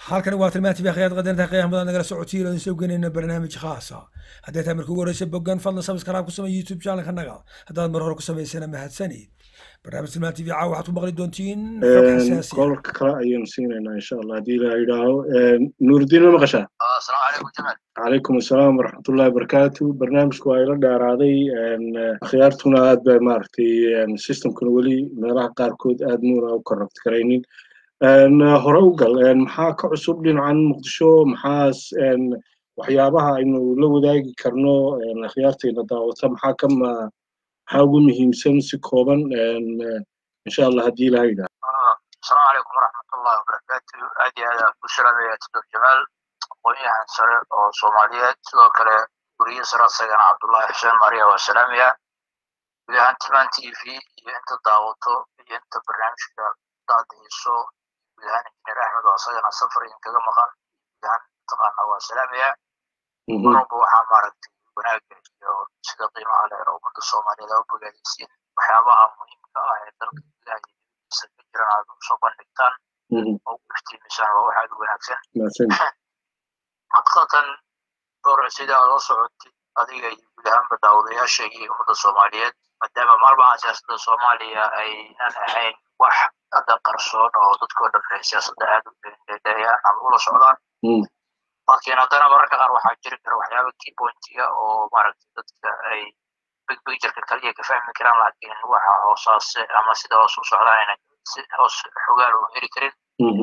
halkani waa tilmaanti baakhiyaad qadarta qiyaam badan nagala socotiyo aan soo geynayna barnaamij khaasa haddii tahay markii ugu horreysay boggan fadlan subscribe ku samey youtube channelka naga haddaad mar hore ku samaysana mahadsanid barnaamij tilmaan tv caawa waxaad ku maqli doontiin xog xasaasi qolka kale ayaynu siinaynaa insha allah haddii la yidhaaho nuurdiin ma maqashaa asalaamu calaykum jamaal calaykum assalaam waraxmatullahi wabarakaatu barnaamijku waa ila dheeraaday akhyaartuna aad ba maaragtay systemkuna weli meelaha qaarkood aad muuna u korrabti karaynin hore u gal maxaa ka cusub dhinacan muqdisho maxaas waxyaabaha aynu la wadaagi karno akhyaartayna daawata maxaa ka ma maxaa ugu muhiimsan si kooban insha allah haddii ilaha yidhaha asalaamu calaykum waraxmatullahi wabarakaatu aad iyo aad ku salaamaya tudor jamaal aqoon-yahan sare oo soomaaliyeed sidoo kale guriye sare asagana cabdullahi xuseen mariya waa salaamaya guud ahaan tilmaan t v iyo inta daawato iyo inta barnaamijka daadayso guud ahaan injineer axmed oo asagana safar idinkaga maqan guud ahaan mataqaana waa salaamaya marwalba waxaa maaragtay wanaaga iyo sida qiimaha leh oo ummadda soomaaliyeed aa u bogaadaysiin waxyaabaha muhiimka ah ee dalka gudaha iyo dibadiisa ka jiran aad usoo bandhigtaan oo u iftiimisaan waa wax aad u wanaagsan xaqiiqatan dhowr sida aad la socotid adiga iyo guud ahaanba daawadayaasha iyo ummadda soomaaliyeed maadaama maalmaha siyaasadda soomaaliya aynan ahayn wax hadda qarsoon oo dadkoo dhan ay siyaasadda aad u dheedeeyaan ama ula socdaan laakiin haddana mararka qaar waxaa jiri kara waxyaaba key pointiga oo maaragtay dadka ay big pictureka kaliya ka fahmi karaan laakiin waxa hoosaase ama sida hoos u socdaan aynan si hoos xogaal u heli karin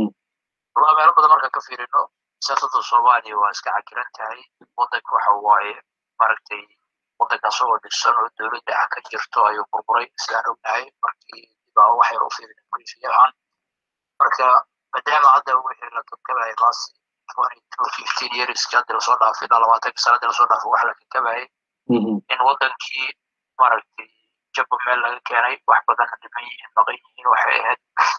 walaa meelo badan marka ka fiirino siyaasadda soomaaliya waa iska cakiran tahay waddanka waxa waaye maaragtay waddanka asagoo dhisan oo dowladda ah ka jirto ayuu burburay sidaan ognahay markii dibaa wax yar u fiirin briefy ahaan marka maadaama hadda wixii la kabkabayay laasi fifteen yearski hadda lasoo dhaafay ilaa labaatanka sana hadda lasoo dhaafay wax la kakabayay in waddankii maaragtay jabba meel laga keenay wax badanna dhiman yihiin maqan yihiin waxay ahayd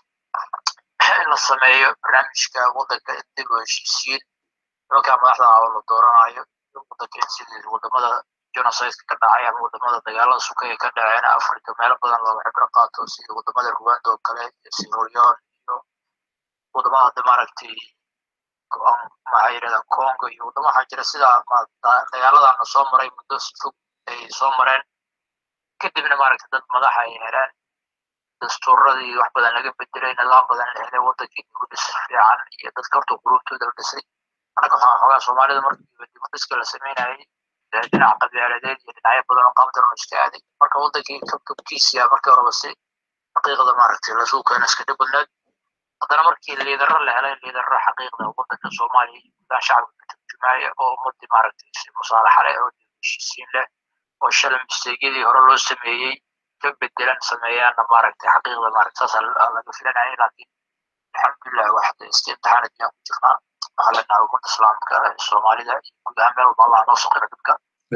in la sameeyo barnaamijka waddanka dib oo heshiisiin nimankaa madaxda ah oo la dooranayo waddanka in sidii wadamada genocideka ka dhacay ama wadamada dagaalada sukaya ka dhaceen africa meelo badan looga cibro qaato sida wadamada rwanda oo kale iyo sirolion iyo wadamada hadda maaragtay maxaa yidhahdaa congo iyo wadamo waxaa jira sidaa dagaaladana soo maray muddo si fog ay soo mareen kadibna maaragtay dad madaxa ay heleen dastuuradii wax badan laga bedelay nidaam badan la helay waddankii dibu dhis fiican iyo dadka horta qulubtooda la dhisay annaga waxaa xoogaa soomaalida markiiba dibu dhiska la sameynayay dhinaca qabyaaladeed iyo dhinacyo badan oo qaabdaran iska aaday marka waddankii kabkabkiisiya markii horeba si xaqiiqda maaragtay lasuu keena iska dhib badneed haddana markii liidaro la helay liidaro xaqiiqda waddanka soomaaliya iyo gudaha shacabka ka turjumaya oo ummadii maaragtay si musaalaxa leh oo heshiisiin leh oo shalay misteegyadii hore loo sameeyey ka bedelan sameeyaanna maaragtay xaqiiqda maaragtay saas laga filanayay laakiin alxamdulilah waxda iska imtixaanad ayaan ku jirnaa waxaa leenahay ummadda islaamka soomaalida iyo guud ahaan meel walba allah noo saqira dhibka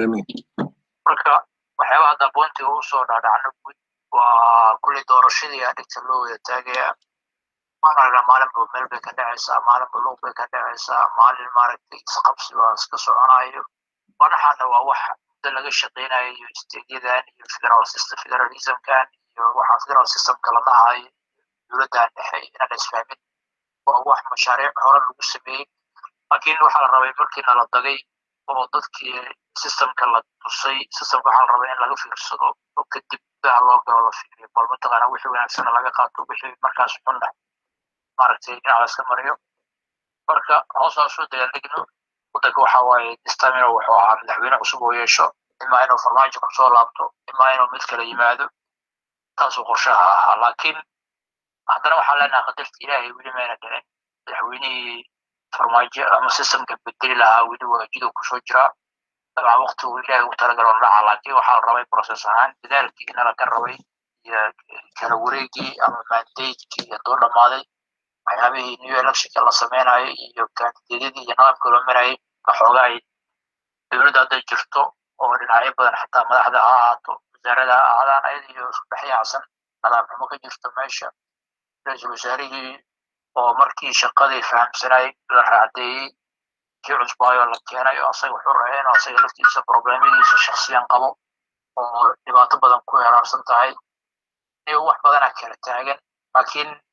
marka waxyaabaha hadda boontiga usoo dhaadhacno guud waa kulley doorashadii aa dhigta loo wada taagaya maaragna maalinba meel bay ka dhacaysaa maalinba luuq bay ka dhacaysaa maalin maaragtay isqabsi waa iska soconayo madaxaana waa wax muddo laga shaqeynayo iyo isteedyadan iyo federal system federalismkan iyo waxaa federal systemka la dhahayo dowladdan dhexe inaan isfahmin waa wax mashaariic hore lagu sameeyey laakiin waxaa la rabay markiina la dagay oo dadkii systemka la tusay systemka waxaa la rabay in laga fiirsado oo kadib gudaha loo galo la fiiriyo bal mataqaana wixii wanaagsana laga qaato wixii markaas xunna maaragtay dhinac la iska mariyo marka hoosaan soo dagaaligno waddanka waxa waaye distamino wuxuu ahaa madaxweyne cusub oo yeesho imaa inuu farmaajo kusoo laabto imaa inuu mid kale yimaado taasuu qorshaha ahaa laakiin haddana waxaan leenahay qadarta ilaahay weli mayna dhicin madaxweynihii farmaajo ama systemka bedeli lahaa weli waajiduu kusoo jiraa dabcan waqti uu ilaahay ugu talagalo dhaca laakiin waxaa la rabay process ahaan dadaalkii inala ka rabay iyo kala wareegii ama mandatekii hadduu dhammaaday waxyaabihii new electionka la sameynayo iyo kandideedyadii iyo nidaamka loo marayay waxoogaa ay dowladda hadday jirto oo dhinacyo badan xataa madaxda ha ahaato wasaarada ha ahaadaan ayada iyo isku dhex yaacsan nidaam xumo ka jirto meesha ra-iisul wasaarihii oo markii shaqadii fahamsanay la raacdeeyey kii cusbaayo la keenay oo asaga wuxuu rabay inuu asaga laftiisa problemadiisa shaksiyan qabo oo dhibaato badan ku heraarsan tahay iyo wax badana kala taagan laakiin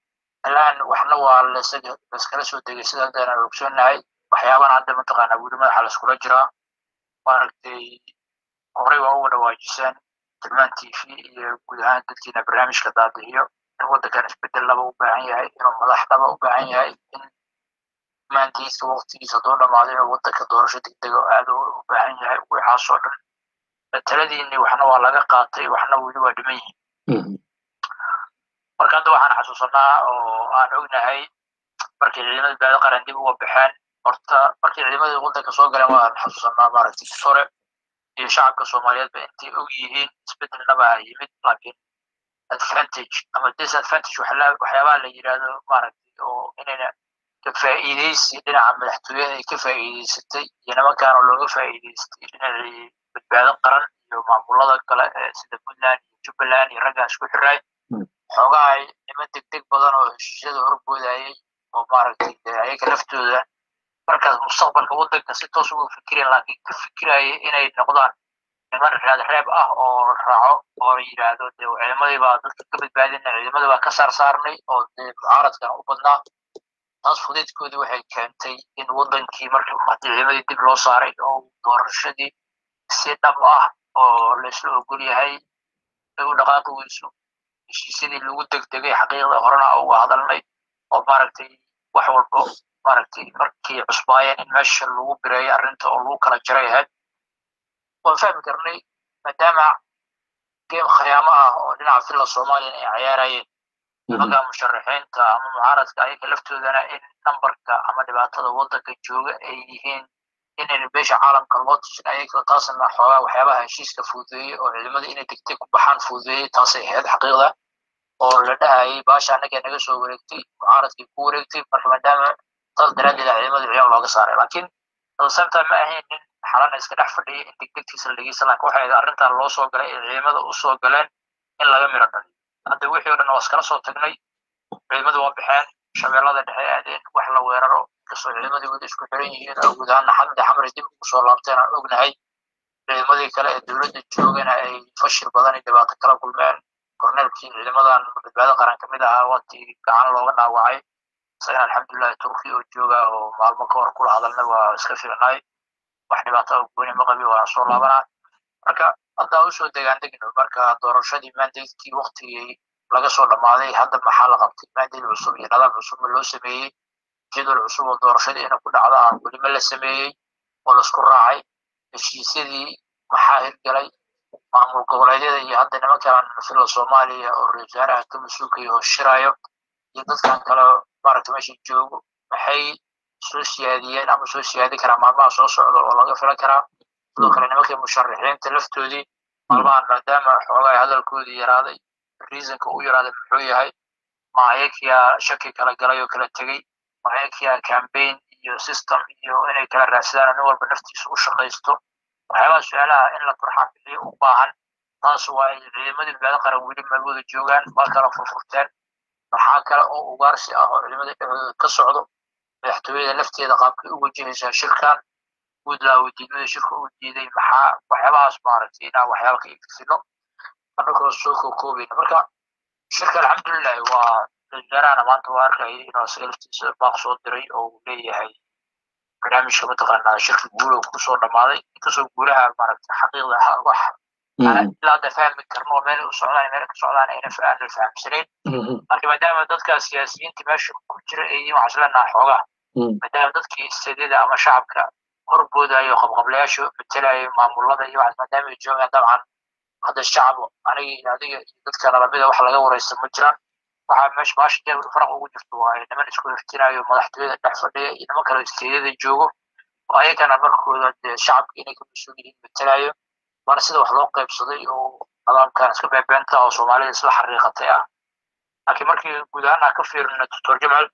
alaan waxna waa laskala soo degay sida haddaan ogsoonahay waxyaabana hadda mataqaanaa weli madaxa laiskula jiraa maaragtay horey waa uga dhawaajiseen tilmaan t v iyo guud ahaan dadkiina barnaamijka daadihiyo in waddankan isbedel laba u baahan yahay inuu madax laba u baahan yahay in maantiisa waqtigiisa doo dhamaaday inuu waddanka doorasho degdega aad u baahan yahay waxaasoo dhan taladiinni waxna waa laga qaatay waxna weli waa dhiman yihiin marka hadda waxaan xasuusanaa oo aan ognahay markii ciidamada baado qaran dib uga baxeen horta markii ciidamadii waddanka soo galeen waan xasuusanaa maaragtay sore iyo shacabka soomaaliyeedba intay og yihiin isbedelnaba yimid laakiin advantage ama disadvantage waxyaabaha la yidhaahdo maaragtay oo inayna ka faa'iidaysi dhinaca madaxtooyada ay ka faa'iidaysatay iyo nimankaana looga faa'iidaystay dhinacii badbaado qaran iyo maamulada kale sida puntland iyo jubbaland iyo raggaan isku xiraay xoogaa ay niman degdeg badan oo heshiisyada horboodayay oo maaragtay ayaga laftooda markaas mustaqbalka waddanka si toos uga fikireen laakiin ka fikiraya inay noqdaan niman raad reeb ah oo raaco oo yidhaahdo dee ciidamadii baa dadka ka badbaadina ciidamadii baa ka saar saarnay oo dee mucaaradkan u badnaa taas fudeedkoodii waxay keentay in waddankii marka haddii ciidamadii dib loo saaray oo doorashadii si dhab ah oo laysla ogol yahay ay u dhaqaaqi weyso heshiisyadii lagu degdegay xaqiiqda horena uga hadalnay oo maaragtay wax walba maaragtay markii cusbaayeen in meesha lagu bireeyo arrinta oo lagu kala jaray ahayd waan fahmi karnay maadaama geem khiyaamo ah oo dhinaca filla soomaaliyan ay cayaarayeen nimanka musharaxiinta ama mucaaradka ayaga laftoodana in nambarka ama dhibaatada waddanka jooga ay yihiin inayna beesha caalamka loo tushin ayaga taasna xoogaa waxyaabaha heshiiska fududeeyey oo ciidamada inay degtay ku baxaan fududeeyey taasay ahayd xaqiiqda oo la dhahayay baasha annaga naga soo wareegtay mucaaradkii ku wareegtay marka maadaama taas daraaddeed ciidamada ciidan looga saaray laakiin samtime ma ahayn nin xalana iska dhex fadhiya in degdegtiisa la dhegeysan laakiin waxay ahayd arrintan loo soo galay ee ciidamada u soo galeen in laga miro dhaliyo hadda wixii o dhan waa iskala soo tagnay ciidamadu waa baxeen shabeellada dhexe aadeen wax la weeraro inkastoo ciidamadii wada isku xiran yihiin oo guud ahaan xamdi xamri dib ugu soo laabteen aan ognahay ciidamadii kale ee dowladda joogana ay fashil badan iyo dhibaato kala kulmeen korneelkii ciidamadan badbaado qaran ka mid ahaa waatii gacan looga dhaawacay isagana alxamdulillahi turki oo jooga oo maalmo ka hor kula hadalnay waa iska fiicnay wax dhibaato oo gooni ma qabi waa soo laabanaa marka hadda usoo degaan degno marka doorashadii mandatekii waktigii laga soo dhammaaday hadda maxaa la qabtay mandate cusub iyo nidaam cusubna loo sameeyey jadwal cusub oo doorashadii inay ku dhacdo aan welima la sameeyey oo laisku raacay heshiisyadii maxaa hirgalay maamul goboleedyada iyo hadda nimankan filla soomaaliya oo ra wasaaraha ka mas-uulkayo oo shirayo iyo dadkan kale maaragta meesha joogo maxay soo siyaadiyeen ama soo siyaadi karaa maalmaha soo socda oo laga filan karaa sidoo kale nimankii musharaxiinta laftoodii maalmahan maadaama xoogaa hadalkoodii yaraaday reasonka u yaraaday muxuu yahay ma ayakiyaa shaki kala galay oo kala tegey ma ayakiyaa campaign iyo system iyo inay kala raadsadaan nin walba naftiisa u shaqaysto waxyaabaha su-aalaha in la turxaan bixiyo u baahan taas waa ay ciidamadii badbaado qaran weli maalwada joogaan waa kala furfurteen maxaa kale oo ugaarsi ah oo ciidamada dhexdooda ka socdo madaxtooyada lafteeda qaabkay u wajahaysaa shirkan puntland wadiidmada shirka u diiday maxaa waxyaabahaas maaragtay inaan waxyaaba ka ififino annagoo soo kookoobayna marka shirka alxamdulilahi waa wasaarahana maanta waa arkayay inuu isaga laftiisa baaq soo diray oo uu leeyahay barnaamijka mataqaanaa shirka guulow kusoo dhammaaday inkastoo guulaha maaragtay xaqiiqda wax ilaa hadda fahmi karno meel u socdaan meel ka socdaan ayna aanan fahamsanayn laakiin maadaama dadka siyaasiyiinta meesha ku jira ay yihiin waxaan islenaha xoogaa maadaama dadkii istedida ama shacabka horboodayo qabqablayaasha matelayo maamulada iyo waxaas maadaama ay joogaan dabcan hadda shacab aniga adiga iyo dadka nalamida wax laga wareysta ma jiraan waxaa meesha baasha jabr faraq ugu jirto waa niman isku hiftinayo madaxtooyada dhex fadhiya iyo niman kale isteedyada joogo oo ayagana markooda dee shacabka inay ka mas-uul yihiin matelayo waana sida wax loo qaybsaday oo nidaamkan iska beebeenta oo soomaalida isla xariiqatay ah laakiin markii guud ahaan aan ka fiirino doctor jamal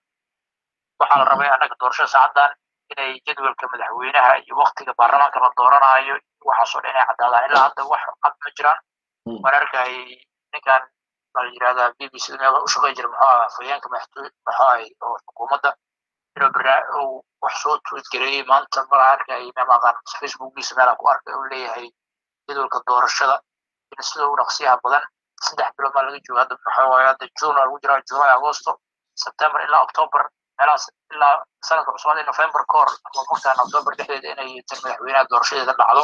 waxaa la rabay annaga doorashada saacaddan inay jadwalka madaxweynaha iyo waktiga baarlamaanka la dooranayo waxaasoo dhan inay caddaadaan ilaa hadda wax cad ma jiraan waan arkayay ninkan baa la yidhahdaa b b c meel u shaqay jira muxuu ahaa afhayeenka madaxtooy muxuu ahay oo xukuumadda inuu barnaa uu wax soo tweet gareeyey maanta mala arkayay meel aqaan facebookiisa meelaa ku arkay uu leeyahay jadwalka doorashada in sida u dhaqsiyaha badan saddex bilood maa laga jooga hadda maxaa waaye hadda june lagu jiraa july agosto september ilaa october meelahaas ilaa sanadka cusubada november ka hor ama mogtaan october dhexdeeda inay tan madaxweynaha doorashadeeda dhacdo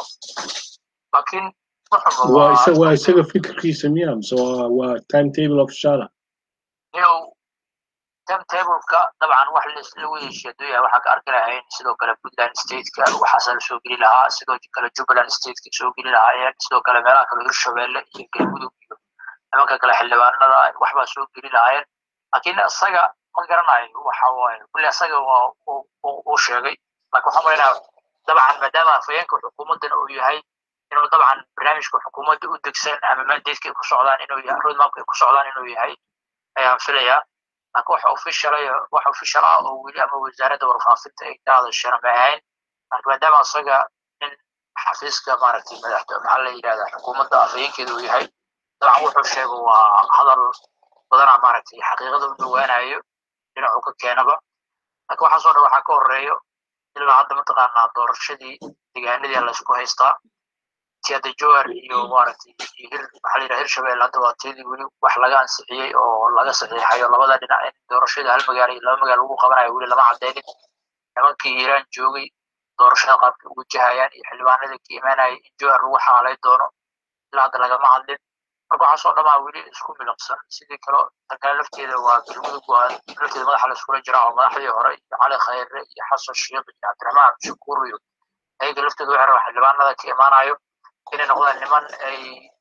laakiin waa isaga waa isaga fikirkiisa miya mise waa waa timetable officiala yow timetableka dabcan wax lagu heshiiyadoya waxaa ka arki lahayn sidoo kale puntland stateka waxaasa la soo geli lahaa sidoo kale jubbaland stateka soo geli lahaayeen sidoo kale meelaha kale hirshabelle iyo galmudug iyo nimanka kale xildhibaanada waxbaa soo geli lahaayeen laakiin isaga ma garanayo waxa waaye kulli isaga waa uu sheegay laakiin waxaan malaynaha dabcan maadaama afhayeenka xukuumaddana uu yahay inuu dabcan barnaamijka xukuumadda u degsan ama mandateska ay ku socdaan inuu yahay roadmapka ay ku socdaan inuu yahay ayaan filayaa laakiin wax official wax official ah oo weli ama wasaaradda warfaafinta ay ka hadashana ma ahayn laakiin maadaama isaga nin xafiiska maaragtay madaxda maxaa la yidhahdaa xukuumadda afhayeenkeeda uu yahay dabcan wuxuu sheego waa hadal badanaa maaragtay xaqiiqada u dhawaanayo dhinacu ka keenaba laakiin waxaasoo dhan waxaa ka horeeyo ilaa hadda mataqaanaa doorashadii deegaanadii laysku haystaa tiada jowar iyo maaragtay hir maxaa la yidhaha hirshabelle hadda waa tiyadii weli wax laga ansixiyey oo laga saxiixayo labada dhinac in doorashada hal magaalo iyo laba magaalo lagu qabanayo weli lama cadeynin nimankii iiraan joogay doorashada qaabkay ugu jahayaan iyo xildhibaanada ka imaanayay in jowar lagu xaalay doono ilaa hadda lagama hadlin marka waxaasoo dhamaa weli isku milaqsan sidii kale tan kale lafteeda waa galmudug waa lafteeda madaxa laiskula jiraa oo madaxdii hore iyo cali khayre iyo xasan sheekh iyo cabdiraxmaan cabdishakuur iyo ayaga lafteeda waxay rabaa xildhibaanada ka imaanayo inay noqdaan niman ay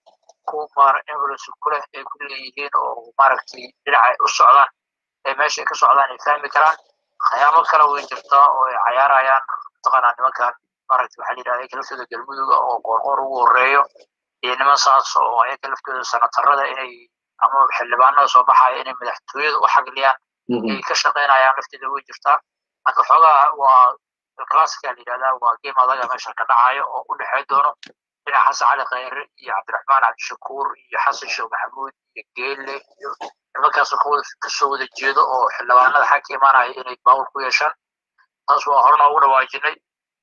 ku maar influence ku leh ay ku leeyihiin oo maaragtay dhinaca ay u socdaan ee meesha ay ka socdaan ay fahmi karaan khayaamo kale way jirtaa oo ay cayaarayaan mataqaanaa nimankan maaragtay waxaa la yidhahda ayaga laftooda galmuduga oo qoorqoor ugu horeeyo iyo niman saas oo ayaga laftooda sanatarada inay ama xildhibaanada soo baxaya inay madaxtooyada u xagliyaan ay ka shaqaynayaan lafteeda way jirtaa marka xoogaa waa classica la yidhahdaa waa game adaga meesha ka dhacayo oo u dhexey doono dhinaca xasan cali khayre iyo cabdiraxmaan cabdishakuur iyo xasan sheekh maxamuud iyo geelle iyo nimankaasoo kawada kasoo wada jeedo oo xildhibaanada xag ka imaanaya inay baawur ku yeeshaan taas waa horena ugu dhawaajinay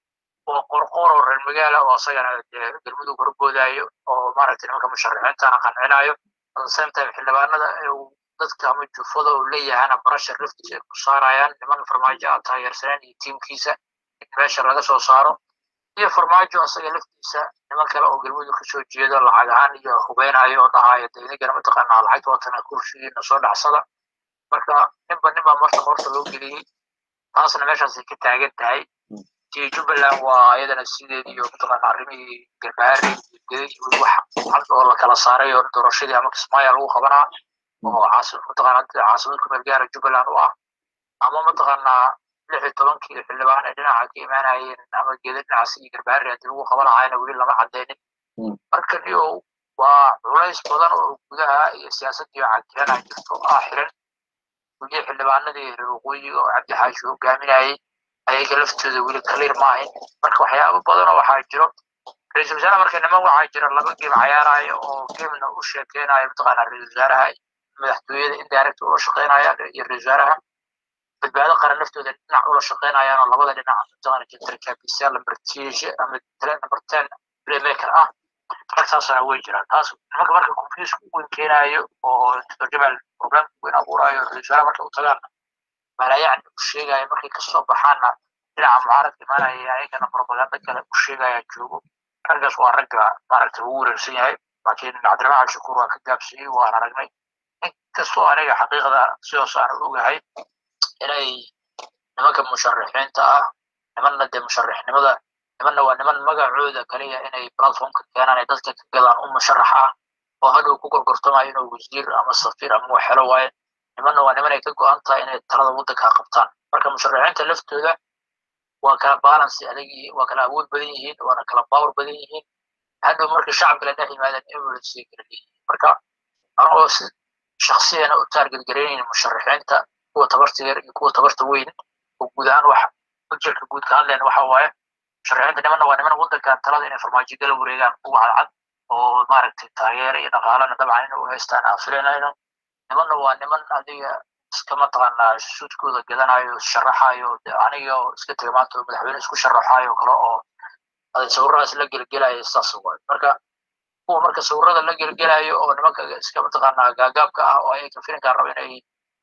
oo qorqoor oo reer magaala oo asagana galmudug horboodayo oo maaragtay nimanka musharaxiintana qancinayo at the same time xildhibaanada dadka ama jufada oo leeyahana barashar laftiisa ay ku saarayaan niman farmaajo a taageersaneen iyo tiimkiisa in meesha laga soo saaro iyo farmaajo asaga laftiisa niman kale oo galmudug kasoo jeedo lacag ahaan iyo hubeynayo oo dhahayo de inagana mataqaanaa lacagta watana kursigiina soo dhacsada marka ninba ninba marta horta loo geliyey taasna meeshaasay ka taagan tahay tii jubbaland waa iyadana sideed iyo mataqaana arrimihii garbaari iyo geda iyo wax had oo la kala saaray oo doorashadii ama kismaayo lagu qabanaa oo caasi mataqaana caasimad ku meel gaara jubbaland u ah ama mataqaanaa lix iyo tobankii xildhibaan ay dhinaca ka imaanayeen ama geeda dhinacaas iyo garbaari haddii lagu qaban lahaayna weli lama cadeynin marka niyo waa culays badan oo gudaha iyo siyaasadii cagirana jirto ah xiran weliya xildhibaanadii reer waqooyiga oo cabdi xaashi hogaaminayay ayaga laftooda weli kaliir maahayn marka waxyaabo badan oo waxaa jiro ra-iisul wasaare marka niman waxaa jira laba geem cayaaraya oo geemna u sheekeynaya mataqaanaa ra-iisul wasaaraha madaxtooyada indirect ula shaqeynayaan iyo ra-isul wasaaraha badbaado qaran laftooda dhinac ula shaqeynayaan oo labada dhinac mataqaana jentar kabisa lamber tiishe ama number ten playmaker ah ragtaasana way jiraan taas nimanka marka confuse u weyn keenayo oo jabal problem weyn abuurayo ra-isul wasaare marka u tagaan malaayacni u sheegaya markay kasoo baxaanna dhinaca mucaaradka imaanaya ayagana propaganda kale u sheegaya joogo raggaas waa ragga maaragtay ugu wareersan yahay laakiin cabdiraxmaan cabdishakuur waa ka gaabsiyey waan aragnay inkastoo aniga xaqiiqda sidaas aan ogahay inay nimanka musharaxiinta ah nimanna dee musharaxnimada nimanna waa niman magacooda kaliya inay platformka keenaan ay dadka ka gadaan u musharax ah oo hadhow ku gorgortamayo inuu wasiir ama safiir ama waxelo waaye nimanna waa niman ay ka go-an tahay inay talada waddanka qabtaan marka musharaxiinta laftooda waa kala balance adag yihiin waa kala awood badan yihiin waana kala power badan yihiin hadhow marka shacabka la dhex yimaadaan influence kala leeyihiin marka anagoo si shaksiyana u taarget garaynayn musharaxiinta kuwa tabarta yar iyo kuwa tabarta weyn oo guud ahaan wax ujeedka guud ka hadleen waxa waaye musharaxiinta nimanna waa niman waddanka talada inay farmaajo gala wareegaan ugu cadcad oo maaragtay taageera iyo dhaqaalana dabcan inay u haystaan aan filanayno nimanna waa niman adiga iska mataqaanaa suudkooda gadanayo sharaxayo aniga oo iska taga maanta oo madaxweyne isku sharaxayo kale oo sawiradaas la gelgelayo saas waay marka kuwa marka sawirada la gelgelayo oo nimanka iska mataqaanaa gaagaabka ah oo ayaka filinkaa raba inay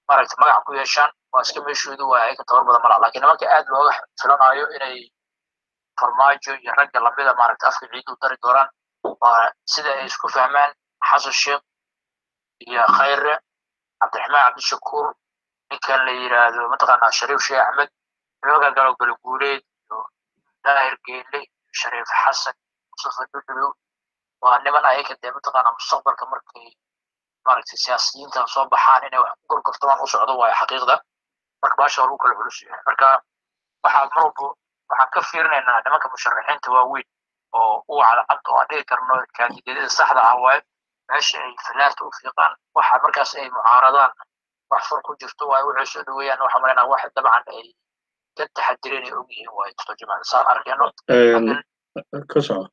maaragta magac ku yeeshaan waa iska meeshoodu waa ayaka tabar badan malaha lakiin nimanka aad looga filanayo inay farmaajo iyo ragga lamida maaragta afka ciidu dari doonaan waa sida ay isku fahmaan xasan sheekh iyo khayre cabdiraxmaan cabdishakuur ninkan la yidhaahdo mataqaanaa shariif sheekh axmed nimanka galo galaguuleed iyo daahir geele iyo shariif xasan mustafa dudulu waa niman ayaga dee mataqaanaa mustaqbalka markay maaragtay siyaasiyiintan soo baxaan inay wax ku gorgortamaan u socdo waayo xaqiiqda marka baasha lagu kala culus yahay marka waxaa mar walba waxaan ka fiirinaynaa nimanka musharaxiinta waaweyn oo u cadcad oo aan dhigi karno kaandideedyada saxda ah waayo meesha ay filaarta u fiiqaan waxa markaas ay mucaaradaan wax far ku jirto waayo waxay soo dhaweeyaan waxa malaynaa wax dabcan ay ka taxadireen ay ogyihiin waayo tusto jimacda saan arkayno ka soco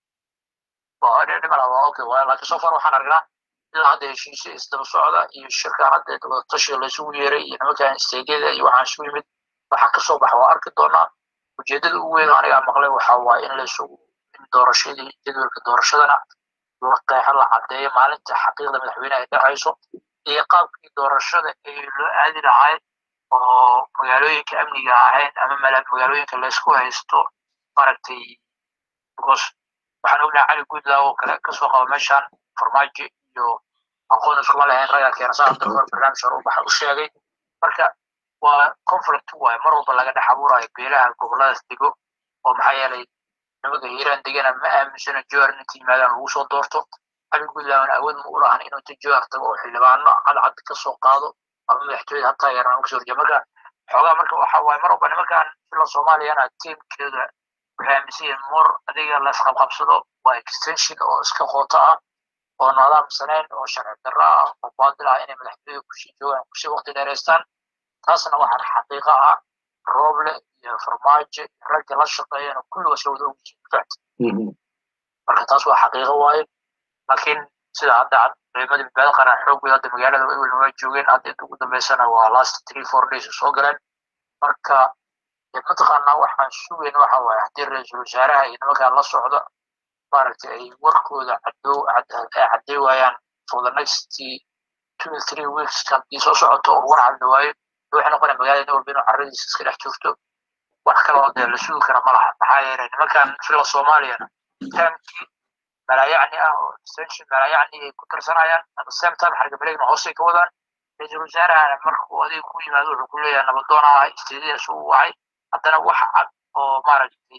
okay waayo laakiin so far waxaan aragnaa ilaa hadda heshiisya isdaba socda iyo shirkaan hadda wadatashiga laysugu yeeray iyo nimankan isteedyada iyo waxaan isu yimid waxaa kasoo baxa waa arki doonaa ujeedada ugu weyn anigaa maqlay waxa waaye in laysugu in doorashadii jadwalka doorashadana la qeexo la caddeeyo maalinta xaqiiqda madaxweyne ay dhexayso iyo qaabkii doorashada ee loo aadi lahay oo magaalooyinka amniga ahayn ama magaalooyinka laysku haysto maaragtay because waxaan ognahay cali guudlaaw oo kale kasoo qaba meeshaan farmaajo iyo aqoon iskuma lahayn ragaa keena saa hadda hor barnaamij hore u baxa u sheegay marka waa conflict waaye mar walba laga dhex abuurayo beelaha goboladaas dego oo maxaa yeelay nimanka hiiraan degana ma aaminsana jowhar inta yimaadaan lagu soo doorto cali guudlaawna awood ma u lahan inuu inta jowhar tago oo xildhibaano cadcad ka soo qaado ama madaxtooyada hataa yaraan kasoo horjeeda marka xoogaa marka waxa waaye mar walba nimankan fila soomaaliyana tiimkeeda waxay aaminsan yihiin mor adiga laisqabqabsado waa extension oo iska qoota ah oo nidaamsanayn oo sharci darro ah oo baadil ah inay madaxtooyada kusii joogaan kusii waqti dheeraystaan taasna waxaan xaqiiqo ah rooble iyo farmaajo ragga la shaqeeyana kulligood isla wada ogyihiin marka taas waa xaqiiqo waaye laakiin sida hadda ciidamadii badbaado qaran xoogooda hadda magaalada ewelna waa joogeen hadda inta ugu dambeysana waa last three four days soo galeen marka mataqaanaa waxaan sugayn waxa waaye haddii ra-iisul wasaaraha iyo nimankaan la socda maaragtay ay warkooda cadow caddey waayaan for the next two three weeks haddii soo socoto oo war cadda waayo waxay noqonaya magaalada nin walba inuu carradiisa iska dhex joogto wax kaloo dee la sugi kara ma laha maxaa yeelay nimankan fila soomaaliyana taamkii malaayacni ah oo extension malaayacni ay ku tarsanayaan at the same time xarga baleegna hoosay ka wadaan ra-iisul wasaarahana markuu adiga ku yimaado wuxuu ku leeyahay nabadoon ah isteediyadaas uu wacay haddana wax cad oo maaragtay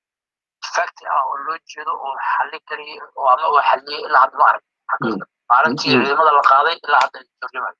fact ah oo loo jeedo oo xalli kariya oo ama uu xalliyey ilaa hadda ma arag maalintii ciidamada la qaaday ilaa hadda turjumayo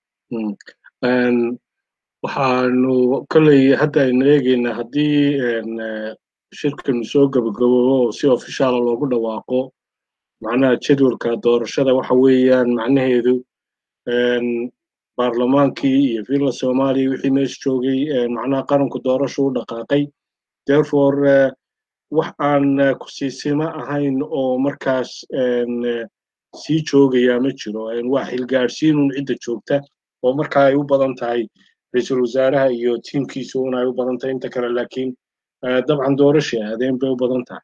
waxaanu kolley hadda aynu eegaynaa haddii shirkanu soo gabagaboobo oo si ofishaala loogu dhawaaqo macnaha jadwalka doorashada waxa weeyaan macnaheedu baarlamaankii iyo villa soomaaliya wixii meesha joogay macnaha qaranku doorashu u dhaqaaqay therefore wax aan kusiisima ahayn oo markaas sii joogaya ma jiro waa xilgaadhsiinun cidda joogta oo markaa ay u badan tahay ra-iisul wasaaraha iyo tiimkiisu un ay u badan tahay inta kale laakiin dabcan doorashay aadeen bay u badan tahay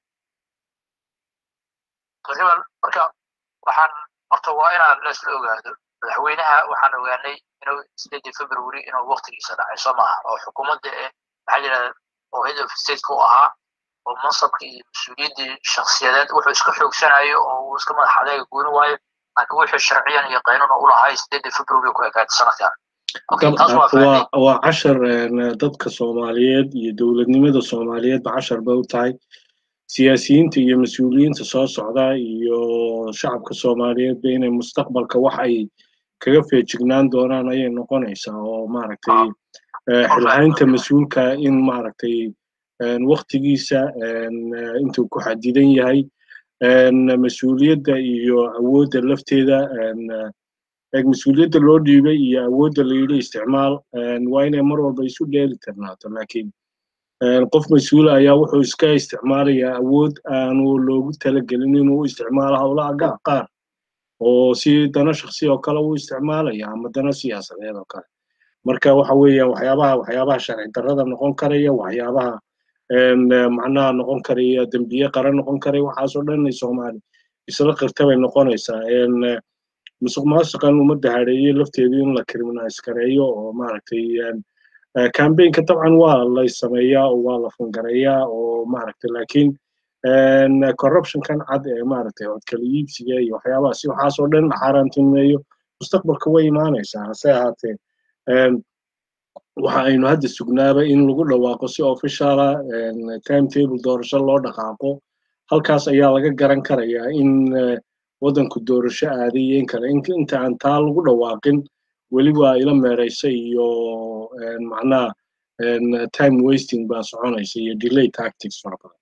taqriiban marka waxaan horta waa inaan laisla ogaado madaxweynaha waxaan ogaanay inuu sideedii february inuu waqtigiisa dhacay soo maaha oo xukuumadda ee maxaa yidhahda oo head of stateka u ahaa oo mansabkii iyo mas-uuliyaddii shakhsiyadeed wuxuu iska xoogsanayo oo uu iska madax adeega gooni waayo laakiin wuxuu sharciyan iyo qaynuun u lahay sideedii february ku ekaatay sanadkan waa cashar dadka soomaaliyeed iyo dowladnimada soomaaliyeedba cashar bay u tahay siyaasiyiinta iyo mas-uuliyiinta soo socda iyo shacabka soomaaliyeedba inay mustaqbalka wax ay kaga feejignaan doonaan ayay noqonaysaa oo maaragtay xilhaynta mas-uulka in maaragtay waktigiisa intuu ku xadidan yahay mas-uuliyadda iyo awoodda lafteeda mas-uuliyadda loo dhiibay iyo awoodda la yidhi isticmaal waa inay mar walba isu dheeli tirnaato laakiin qof mas-uula ayaa wuxuu iska isticmaalayaa awood aanu loogu talagelin inuu isticmaalo howlaha gaar qaar oo si dana shaksi oo kale uu isticmaalaya ama dana siyaasadeed oo kale marka waxa weeyaan waxyaabaha waxyaabaha sharci darrada noqon karaya waxyaabaha macnaha noqon karaya dembiye qaran noqon karaya waxaasoo dhan soomaali isla qirta bay noqonaysaa musuq maasuqan ummadda hadheeyey lafteedu in la criminalize gareeyo oo maaragtay campaignka dabcan waa la sameeyaa oo waa la fungareeyaa oo maaragtay laakiin corruptionkan cad ee maaragtay codkala iibsiga iyo waxyaabahaasi waxaasoo dhan xaaraantinimeeyo mustaqbalka way imaanaysaa hase ahaatee waxa aynu hadda sugnaaba in lagu dhawaaqo si officiala timetable doorasho loo dhaqaaqo halkaas ayaa laga garan karayaa in waddanku doorasho aaday iyo in kale inta aan taa lagu dhawaaqin weli waa ila meeraysa iyo macnaha time wasting baa soconaysa iyo delay tactics fara badan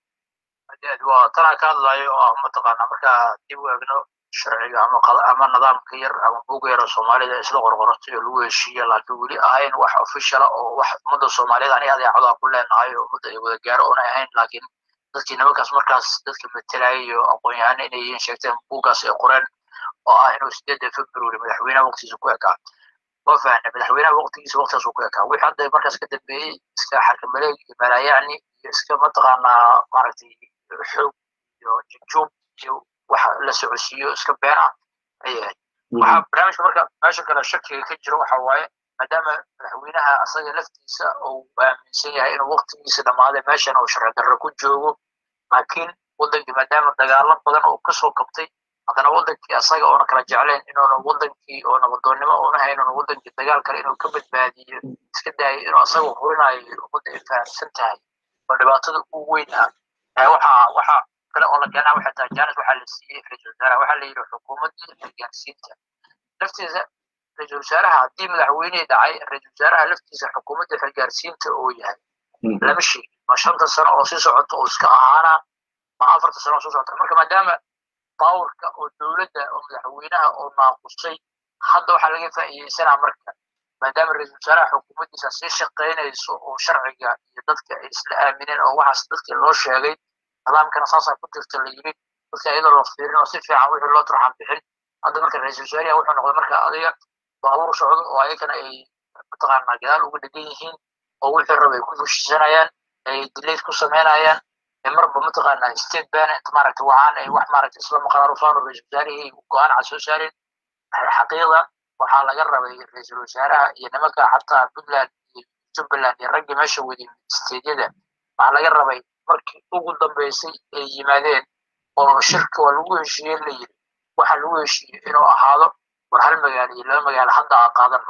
waa tanaa ka hadlayo oo ah mataqaana markaa dib u eegno sharciga ama ama nidaamka yar ama buga yar oo soomaalida isla qorqoratay oo lagu heshiiya laakiin weli ahayn wax officiala oo wax ummadda soomaaliyada ani adeecadaa ku leenahay oo ummadda ay wada gaaro oona ahayn laakiin dadkii nimankaas markaas dadka metelaya iyo aqoon-yahana inay yihiin sheegteen buuggaas ay qoreen oo ah inuu sideedda february madaxweynaha waqtigiisa ku ekaa ma fahna madaxweynaha waqtigiisa waqtigaas uu ku ekaa wixii hadda markaas ka dambeeyey iska xarkamaleeg iyo malaayacni iyo iska mataqaanaa maaragtay xoog iyo jujuub iyo waxa la socodsiiyo iska been ah ayay ahayd waxaa barnaamijka marka meesha kale shakiga ka jiro waxa waaye maadaama madaxweynaha asaga laftiisa uu aaminsan yahay inuu waqtigiisa dhammaaday meeshan uu sharci darro ku joogo laakiin waddankii maadaama dagaalo badan uu kasoo kabtay haddana waddankii asaga oona kala jecleen inuuna waddankii oo nabadoonnimo oona hayn una waddankii dagaal kale inuu ka badbaadiyo iska daayo inuu asaga hurinayo ummadda ay fahamsan tahay oo dhibaatada ugu weyn ah waxaa waxaa kale oo la keenaa waxay tahay jaanis waxaa la siiyey ra-iisul wasaaraha waxaa la yidhi xukuumaddii xilgaarsiinta laftiisa ra-iisul wasaaraha haddii madaxweynihii dhacay ra-iisul wasaaraha laftiisa xukuumadda xilgaarsiinta oo yahay lama sheegin ma shanta sano oo sii socota oo iska ahaana ma afarta sano oo soo socota marka maadaama bawarka oo dowladda oo madaxweynaha oo naaqusay hadda waxaa laga faa'iideysanaa marka maadaama ra-iisul wasaaraha xukuumaddiisa sii shaqaynayso oo sharciga iyo dadka ay isla aamineen oo waxaas dadkii loo sheegay nidaamkana saasaa ku jirta la yidhi dadka iyadoo loo fiirin oo si fiican wixii loo turxan bixin hadda marka ra-iisul wasaariha wuxuu noqday marka adiga baabuur socdo oo ayagana ay mataqaanaa gadaal uga dhegan yihiin oo wixii raba ay ku fushisanayaan ay dilayd ku samaynayaan marba mataqaanaa state ban inta maaragta waxaan ay wax maaragta isla maqraarufaan oo ra-iisul wasaarihii go-aan cad soo saarin xaqiiqda waxaa laga rabay ra-iisul wasaaraha iyo nimanka xataa puntland iyo jubbaland iyo raggii meesha wadi steedyada waxaa laga rabay markii ugu dambeysay ay yimaadeen oo shirka waa lagu heshiiyey la yiri waxa lagu heshiiyey inuu ahaado war hal magaalo iyo laba magaalo hadda aan qaadano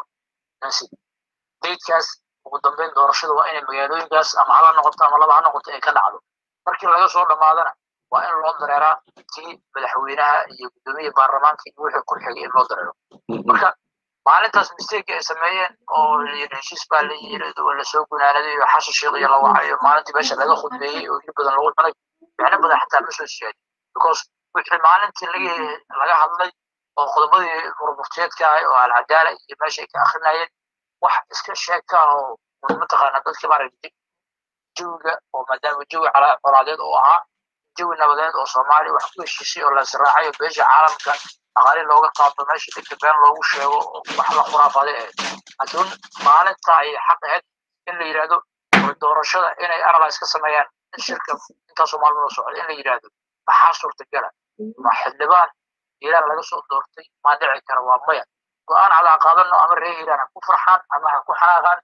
daydkaas ugu dambeyn doorashada waa inay magaalooyinkaas ama hal ha noqoto ama laba ha noqoto ay ka dhacdo markii laga soo dhammaadana waa in loo dareeraa tii madaxweynaha iyo guddoomiya baarlamaanka iyo wixii ku xigay in loo dareero marka maalintaas mistake ay sameeyeen oo heshiis baa la yiri oo lasoo gunaanaday oo xasan sheekh iyo la wacayo maalintii meesha laga khudbeeyey oo hilib badan lagu cunay micno badan xataa ma soo siyaadin because wixii maalintii laga laga hadlay oo qodobadii murmuftiyeedka ahay oo alcadaala iyo meesha ay ka akrinayeen wax iska sheegka ah oo mataqaana dadka maaragtay jawiga oo maadaama jawi colaadeed oo ahaa jawi nabadeed oo soomaaliya wax ku heshiisay oo lasraacay oo beesha caalamka aqaali looga qaado meesha dadka been loogu sheego wax la khuraafaday ahayd laakiin maalinta ay xaq ahayd in la yidhaahdo doorashada inay analyze ka sameeyaan in shirka intaasoo maalmood socda in la yidhaahdo maxaa suurtagala ma xildhibaan hiiraan laga soo doortay maa dhici kara waa maya go-aan cadaa qaadano ama reer hiiraan ha ku farxaan ama ha ku xanaaqaan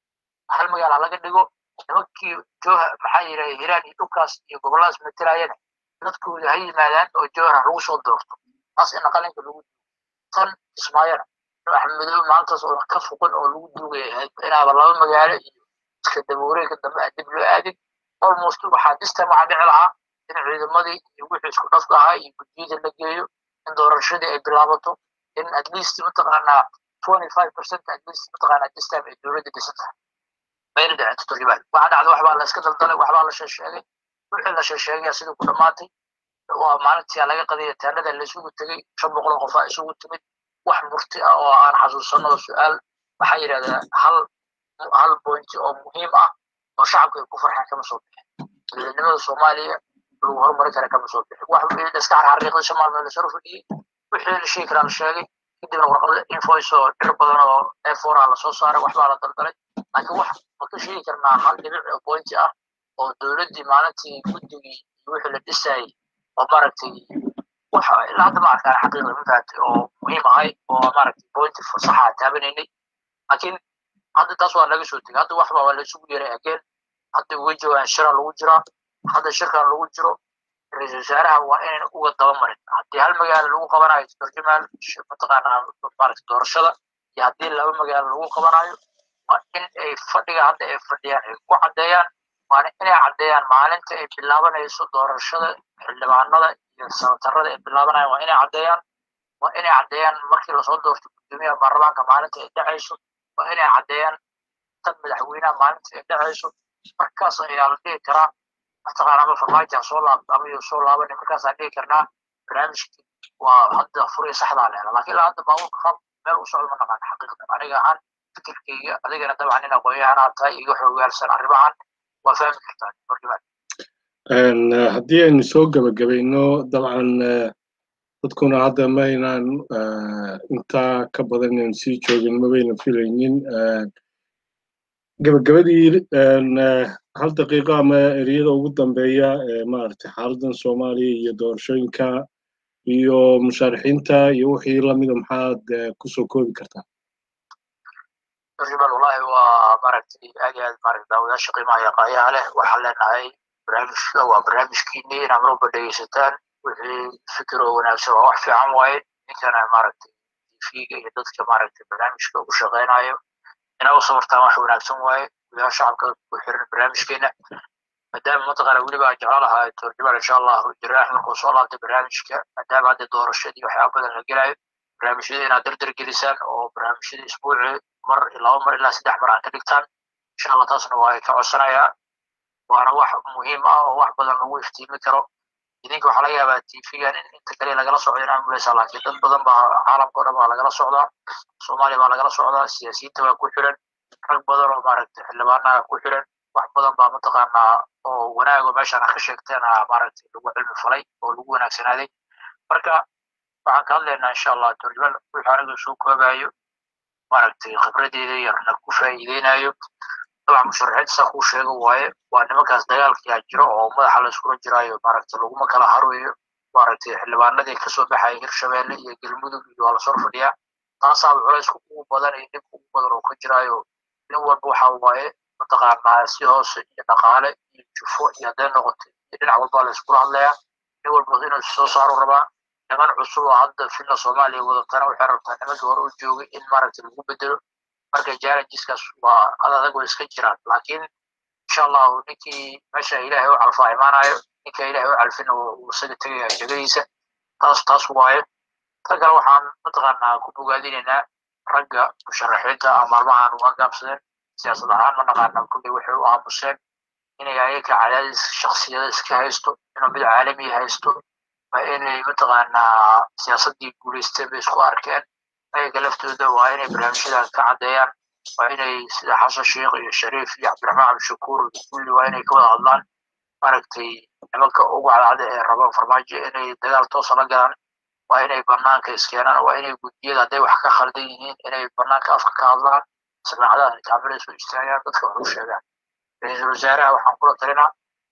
hal magaal ha laga dhigo nimankii jooha maxaa yidhaha hiiraan iyo dhulkaas iyo gobolladaas matelayana dadkooda ha yimaadaan oo joohar ha lagu soo doorto taas ina qalinka lagu tan ismaayana axmedow maantaas oo ka fuqan oo lagu duugaya inaaba laba magaalo iyo iska dabuureega dambe aan dib loo aadin almost waxaa distan waxaa dhici lahaa in ciidamadii iyo wixii isku dhafka ahaa iyo guddiyada la geeyo in doorashadii ay bilaabato in at least mataqaanaa twenty five percent at least mataqaanaa this time ay dowladda dhisan tahay mayna dhicin taqriban waxaa dhacda waxbaa la iska daldalay waxbaa la sheesheegay wixii la sheesheegaya sidii ku dhammaatay waa maalintii laga qadaya taanada la isugu tegey shan boqol oo qofaa isugu timid wax murti ah oo aan xasuusano su-aal waxaa yidhahdaa hal hal point oo muhiim ah oo shacabka ay ku farxaan kama soo bixin dowladnimada soomaaliya lagu horumari kara kama soo bixin wax iska xarxariiqday shan maalmood la soo fadhiyey wixii la sheegi karaa la sheegay kadibna warqada invoice oo dhir badan oo efora lasoo saaray waxbaa la daldalay laakiin wax ma ka sheegi karnaa hal dhibic oo point ah oo dowladdii maalintii guddigii iyo wixii la dhisayay oo maaragtay waxa ilaa hadda ma arkaan xaqiiqda mafahatay oo muhiim ahay oo maaragtay pointi fasaxa taabanaynay laakiin hadda taas waa laga soo tegay hadda waxba waa laisugu yeray ageen hadda uga joogaan shira lagu jiraa hadda shirkan lagu jiro ra-iisul wasaaraha waa inayna uga dabamarin haddii hal magaalo lagu qabanayo turjumaal mataqaanaa maaragtay doorashada iyo haddii laba magaalo lagu qabanayo waa in ay fadhiga hadda ay fadhiyaan ay ku caddeeyaan waana inay caddeeyaan maalinta ay bilaabanayso doorashada xildhibaanada iyo sanatarada ay bilaabanayaan waa inay caddeeyaan waa inay caddeeyaan markii lasoo doorto gudoomiyaha baarlamaanka maalinta ay dhacayso waa inay caddeeyaan tan madaxweynaha maalinta ay dhacayso markaas ayaa la dhihi karaa mataqaana ama farmaajo soo laab ama iyo soo laaban markaasaan dhihi karnaa barnaamijkii waa hadda furiya saxdaa leela laakiin ilaa hadda baabuurka qaab meel u socdo ma naqaan xaqiiqda aniga ahaan fikirkayga adigana dabcan nin aqoon-yahanaa tahay iga xoogaalsan arrimahan waa fahmi kartaa markiiba haddii aynu soo gebagabayno dabcan dadkuna hadda maynaan intaa ka badan inaan sii joogin mabayna filaynin gebagabadii hal daqiiqo ama ereyada ugu dambeeya ee maaragtay xaaladan soomaaliya iyo doorashooyinka iyo mushaarixiinta iyo wixii lamida maxaad kusoo koobi kartaa turjumal wallahi waa maaragtay aad iyo aad maaragtay daawadaasha qiimaha iyo qaayaha leh waxaan leenahay barnaamijka waa barnaamijkiinii inaad mar walba dhegeysataan wixii fikir oo wanaagsan waa wax fiican waaye ninkana maaragtay tv-ga iyo dadka maaragtay barnaamijka ugu shaqeynayo inaa u sabartaan wax wanaagsan waaye gudaha shacabka ku xiran barnaamijkeena maadaama mataqaana weliba aan jeclaan lahaa turjumal insha allahu jiraax markuu soo laabtay barnaamijka maadaama hadda doorashadii waxyaaba badan la gelayo barnaamijyada inaad dardar gelisaan oo barnaamijyada isbuuci mar laba mar ilaa saddex mar aad ka dhigtaan insha allah taasna waa ay ka codsanayaa waana wax muhiim ah oo wax badan lagu iftiimi karo idinka waxaa laga yaabaa tv-gan in inta kale lagala socdo inaan muleysaa laakiin dad badan baa caalamka o dhan baa lagala socdaa soomaaliya baa lagala socdaa siyaasiyiinta baa ku xiran rag badan oo maaragtay xildhibaanaha ku xiran wax badan baa mataqaanaa oo wanaago meeshaan ka sheegteena maaragtay lagu cilmi falay oo lagu wanaagsanaaday marka waxaan ka hadlaynaa insha allah turjumal wixii aniga soo koobayo maaragtay khibradeeda yarna ku faa'iideynayo dabcan musharaxiinta saa kuu sheego waaye waa nimankaas dagaalkiyaa jiro oo madaxa la iskula jiraayo maaragtay laguma kala harweeyo maaragtay xildhibaanadii kasoo baxaya hirshabeelle iyo galmudug iyo waa lasoo fadhiyaa taasaaba culaysku ugu badan iyo dhibka ugu badan oo ka jiraayo nin walba waxa waaye mataqaanaa si hoose iyo dhaqaale iyo jufo iyo hadday noqotay iyo dhinac walba la iskula hadlayaa nin walba inuu soo saaro rabaa niman cusub oo hadda filla soomaaliya wadatana waxay rabtaa nimankii hore u joogay in maaragtay lagu bedelo marka challengeskaas waa ad adag way iska jiraan laakiin insha allahu ninkii meesha ilaahay u calfaa imaanayo ninka ilaahay u calfina uu isaga tegaya jegadiisa taas taas waaye ta kale waxaan mataqaanaa ku bogaadinaynaa ragga musharaxiinta ah maalmahan u agaabsadeen siyaasad ahaan ma naqaana kulley waxay u aamuseen inay ayaga cadaadis shaksiyada iska haysto inuu mid caalami haysto waa inay mataqaanaa siyaasaddii guulaysteen bay isku arkeen ayaga laftooda waa inay barnaamijyada ka caddeeyaan waa inay sida xasan sheekh iyo shariif iyo cabdiraxmaan cabdishakuur kulli waa inay ka wada hadlaan maaragtay nimanka ugu cadcada ee raba farmaajo inay dagaal toosa la galaan waa inay banaanka iskeenaan waa inay gudiyada hadday wax ka khaldan yihiin inay banaanka afka ka hadlaan samaacadaha kaamilay soo istaagaan dadka wax u sheegaan ra-iisul wasaaraha waxaan kula talinaa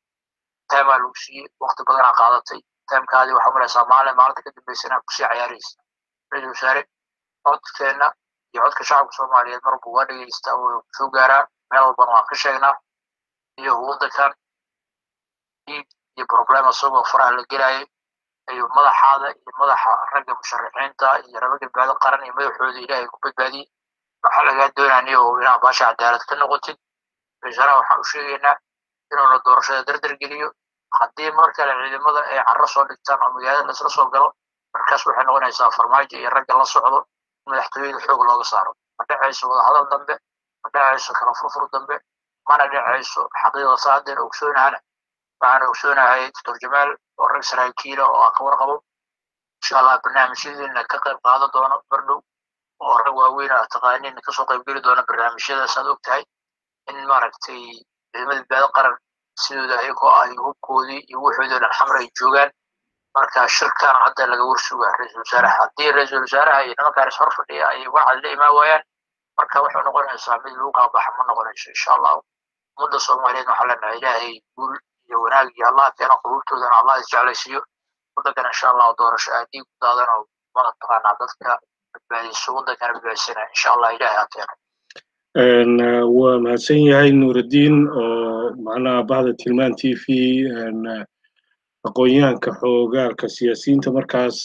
taimaa lagu siiyey waqti badanaa qaadatay taimkaadii waxaa malaysaa maalin maalinta ka dambeysana kusii cayaaraysa ra-iisul wasaare codkeena iyo codka shacabka soomaaliyeed marbu waa dhegeysta oo soo gaaraa meel walbana waan ka sheegnaa iyo waddankan dhiig iyo problem isagoo faraha la gelayay iyo madaxaada iyo madaxa ragga musharaxiinta iyo raba badbaado qaran iyo madaxooda ilaahay ku badbaadiyey waxaa lagaa doonaya oo inaa baasha cadaalad ka noqotid ra-iisalaha waxaan u sheegaynaa inuuna doorashada dardar geliyo haddii mar kale ciidamada ay carro soo dhigtaan oo magaalada laisla soo galo markaas waxay noqonaysaa farmaajo iyo ragga la socdo in madaxtooyada xoog looga saaro ma dhacayso wadahadal dambe ma dhacayso kala furfur dambe mana dhacayso xaqiiqda saadeer ogsoonahana waxaan ogsoonahay doctor jamaal oo rag saraakiila oo aan ka warqabo insha allah barnaamijyadiina ka qayb qaadan doono bardhow oo rag waaweyn a taqaaniin kasoo qaybgeli doona barnaamijyadaas aad og tahay in maaragtay ciidamada badbaado qaran sidooda ayagoo ay hubkoodii iyo wuxoodii dhan xamar ay joogaan marka shirkan hadda laga warsuga ra-iisul wasaaraha haddii ra-iisul wasaaraha iyo nimankaan is hor fadhiya ay wacad la imaan waayaan marka waxay noqonaysaa mid lagu qaabaxa ma noqonayso insha allahu ummadda soomaaliyeed waxaa leenahay ilaahay guul iyo wanaag iyo allah keena quluubtoodana allah isjeclaysiiyo waddankana insha allahu doorasho aadii ku daadan oo mataqaanaa dadka badbaadiso waddankana badbaadisana insha allah ilaahay ha keeno waa mahadsan yahay nuuraddiin oo macnaha bahda tilmaan t v aqoon-yahanka xoogaalka siyaasiyiinta markaas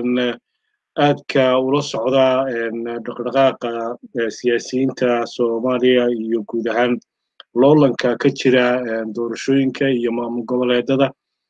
aadka ula socda dhaqdhaqaaqa siyaasiyiinta soomaaliya iyo guud ahaan loolanka ka jira doorashooyinka iyo maamul goboleedada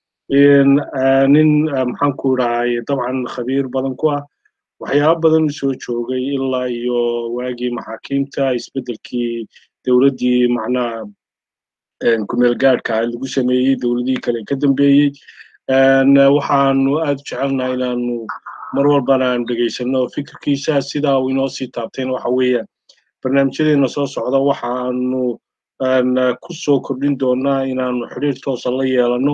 nin maxaanku dhahay dabcan khabiir badan ku ah waxyaaba badan u soo joogay ilaa iyo waagii maxaakiimta isbeddelkii dowladdii macnaha kumeel gaadhka lagu sameeyey dowladihii kale ka dambeeyey waxaanu aad u jecelnaha inaanu mar walbana aanu dhegaysanno fikirkiisa sidaa uu inoo sii taabteen waxa weeyaan barnaamijyadeena soo socda waxaanu ku soo kordhin doonaa inaanu xidhiir toosa la yeelanno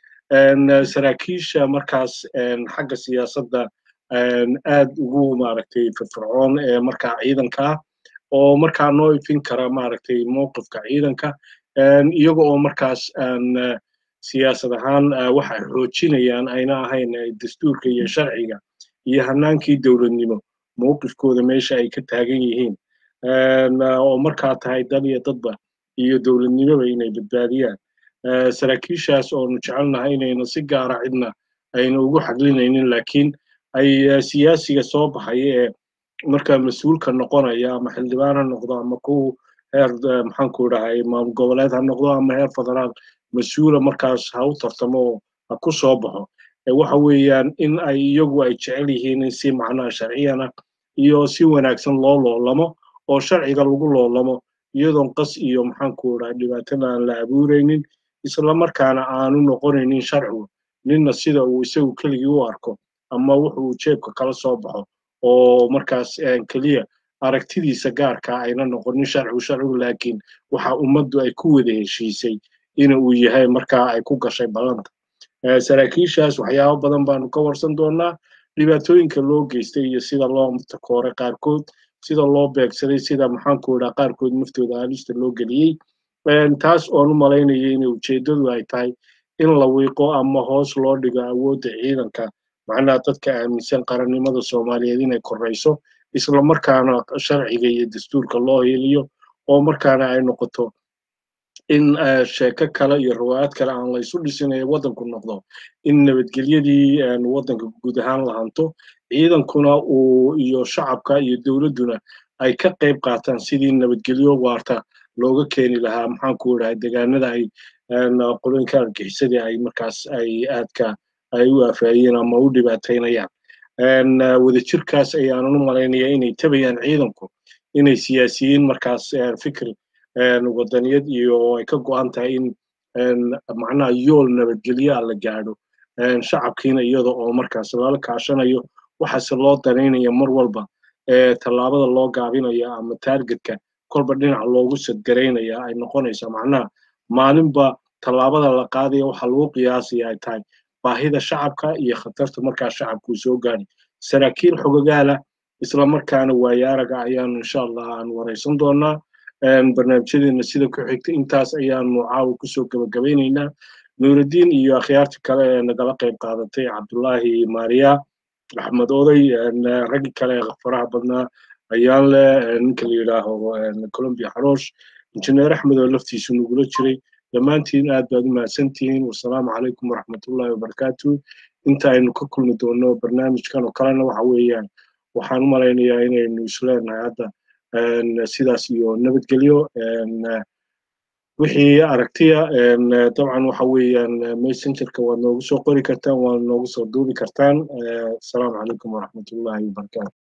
saraakiisha markaas xagga siyaasadda aad ugu maaragtay firfircoon ee markaa ciidanka ah oo markaa noo ifin kara maaragtay mowqifka ciidanka iyaga oo markaas siyaasad ahaan waxay xoojinayaan ayna ahayn dastuurka iyo sharciga iyo hanaankii dowladnimo mowqifkooda meesha ay ka taagan yihiin oo markaa tahay dal iyo dadba iyo dowladnimoba inay badbaadiyaan saraakiishaas oonu jecelnahay inayna si gaara cidna ayna ugu xaglinaynin laakiin ay siyaasiga soo baxaya ee markaa mas-uulka noqonaya ama xildhibaan ha noqdo ama kuwa heer maxaanku dhahay maamul goboleed ha noqdo ama heer federaal mas-uula markaas ha u tartamo oo ha ku soo baxo waxa weeyaan in ay iyagu ay jecel yihiin in si macnaha sharciyana iyo si wanaagsan loo loolamo oo sharciga lagu loolamo iyadoon qas iyo maxaanku dhahay dhibaatada aan la abuuraynin isla markaana aanu noqonaynin sharcigu ninna sida uu isagu keligii u arko ama wuxuu jeebka kala soo baxo oo markaas keliya aragtidiisa gaarka ayna noqonin sharcigu sharcigu laakiin waxa ummaddu ay ku wada heshiisay in uu yahay markaa ay ku gashay ballanta saraakiishaas waxyaabo badan baanu ka warsan doonaa dhibaatooyinka loo geystay iyo sida loo takooray qaarkood sida loo beegsaday sida maxaanku dhaha qaarkood naftooda haalista loo geliyey taas oon u malaynaya in ujeeddadu ay tahay in la wiiqo ama hoos loo dhigo awoodda ciidanka macnaha dadka aaminsan qarannimada soomaaliyeed inay korrayso isla markaana sharciga iyo dastuurka loo heliyo oo markaana ay noqoto in sheeko kale iyo riwaayad kale aan la isu dhisin ee waddanku noqdo in nabadgelyadii waddanka guud ahaan la hanto ciidankuna uu iyo shacabka iyo dowladduna ay ka qayb qaataan sidii nabadgelyo waarta looga keeni lahaa maxaanku dhahay degaanada ay qoloyinka argixisadii ay markaas ay aadka ay u aafayeen ama u dhibaataynayaan wadajirkaas ayaanan u malaynaya inay tabayaan ciidanku inay siyaasiyiin markaas fikir wadaniyad iyo ay ka go'an tahay in macnaha yool nabadgelyo a la gaadho shacabkiina iyada oo markaas lala kaashanayo waxaase loo danaynaya mar walba tallaabada loo gaabinaya ama taargetka kolba dhinac loogu sadgaraynaya ay noqonaysa macnaha maalinba tallaabada la qaadaya waxa lagu qiyaasaya ay tahay baahida shacabka iyo khatarta markaa shacabku soo gaadhay saraakiil xogagaala isla markaana waayaaraga ayaanu insha allah aan waraysan doonaa barnaamijyadeena sida ku xigta intaas ayaanu caawa kusoo gabagabaynaynaa nuuraddiin iyo akhyaarta kale ee nagala qayb qaadatay cabdullaahi maariya axmed oday raggi kale faraha badnaa ayaan leh ninka la yidhaaho colombia xaroosh injineer axmed oo laftiisu nagula jiray dhammaantiin aad baad u mahadsantihiin wasalaamu calaykum waraxmatullahi wabarakaatu inta aynu ka kulmi doono barnaamijkan oo kalena waxa weeyaan waxaan u malaynayaa inaynu isleenahay hadda sidaas iyo nabadgelyo wixii aragtiya dabcan waxa weeyaan messengerka waad noogu soo qori kartaan waad noogu soo duubi kartaan asalaamu calaykum waraxmatullahi wabarakaatu